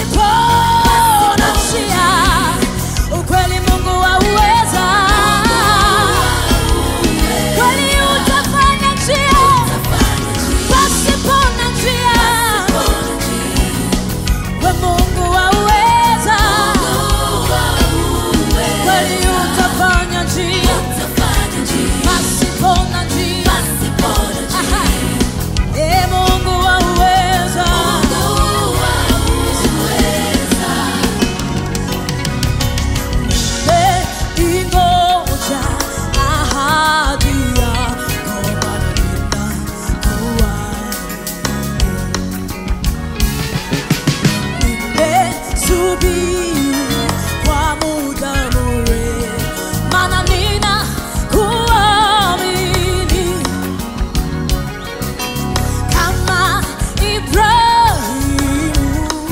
pasipo na njia. Ukweli Mungu wauweza, kweli utafanya njia pasipo na njia. We Mungu wauweza, kweli utafanya njia pasipo na njia. Aha. Ee Mungu wauweza, Eh, ingoja ahadi yako Bwana, nimesubiri kwa muda mrefu, maana ninakuamini kama Ibrahimu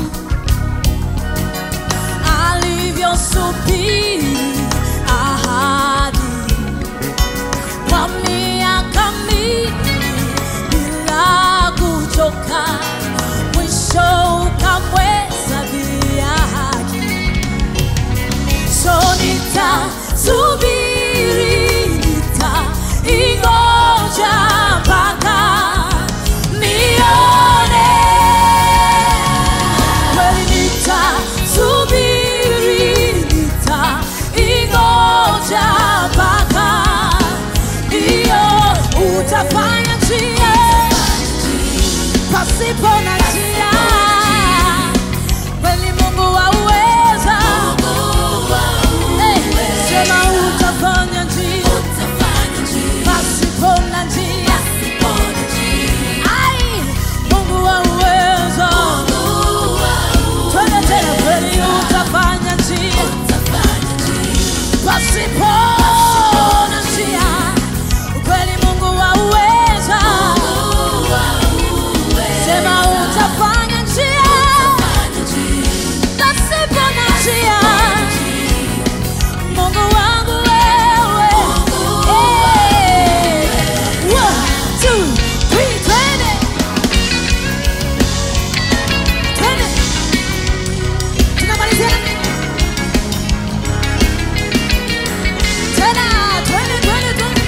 alivyosubiri ahadi kwa miaka mingi bila kuchoka, mwisho ukamhesabia haki. So nitasubiri, nitaingoja mpaka nione. Kweli nitasubiri, nitaingoja mpaka ndiyo utafanya njia pasipo na njia. Kweli Mungu wauweza, Eh, sema utafanya njia pasipo na njia. Ai, Mungu wauweza, twende tena, kweli utafanya njia pasipo na njia. Kweli Mungu wauweza, sema utafanya njia pasipo na njia. Mungu wangu wewe, Eh, one, two, three, twende. Twende. Tunamalizia na nini? Tena, twende, twende, twende.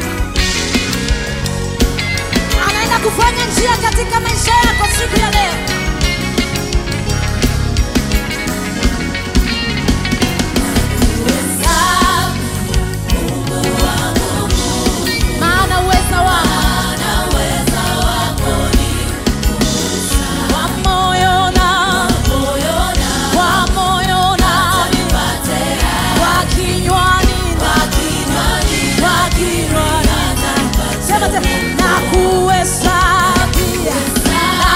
Anaenda kufanya njia katika maisha yako siku ya leo. Maana uweza wako wa moyo na wa moyo na wa kinywani na wa kinywani na sema tena na kuhesabia na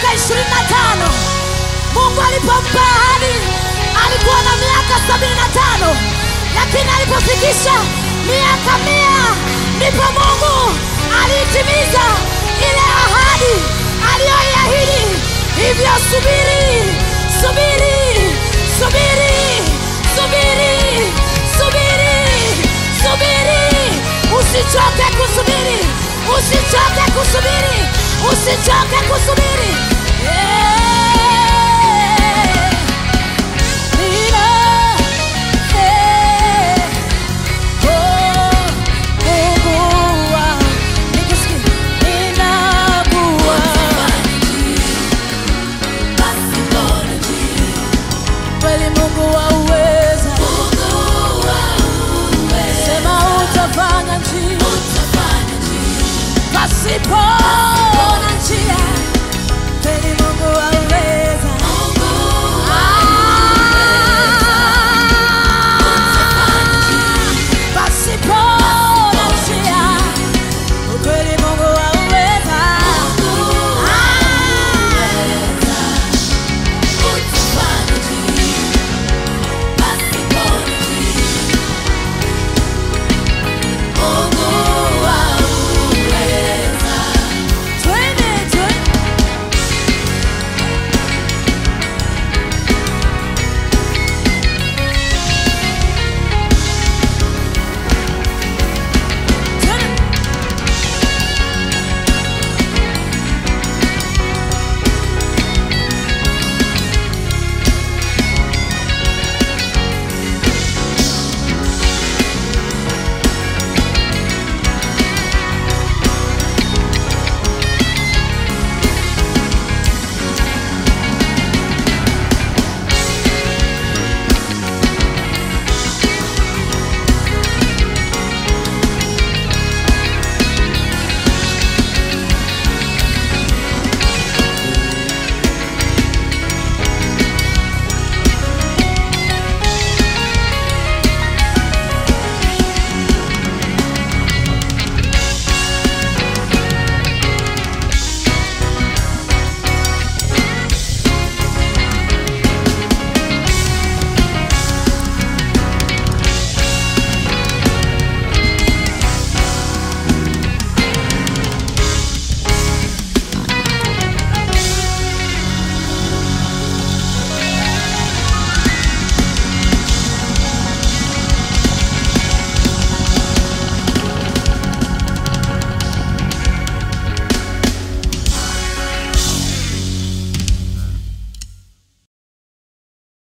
miaka ishirini na tano Mungu alipompa ahadi alikuwa na miaka sabini na tano lakini alipofikisha miaka mia ndipo Mungu aliitimiza ile ahadi aliyoiahidi. Hivyo subiri, subiri, subiri, subiri, subiri, subiri, usichoke kusubiri, usichoke kusubiri, usichoke kusubiri. Yeah. Nina, eh, oh, Mungu wangu. Nikisikia, ninakuwa. Kweli Mungu wauweza, sema utafanya njia pasipo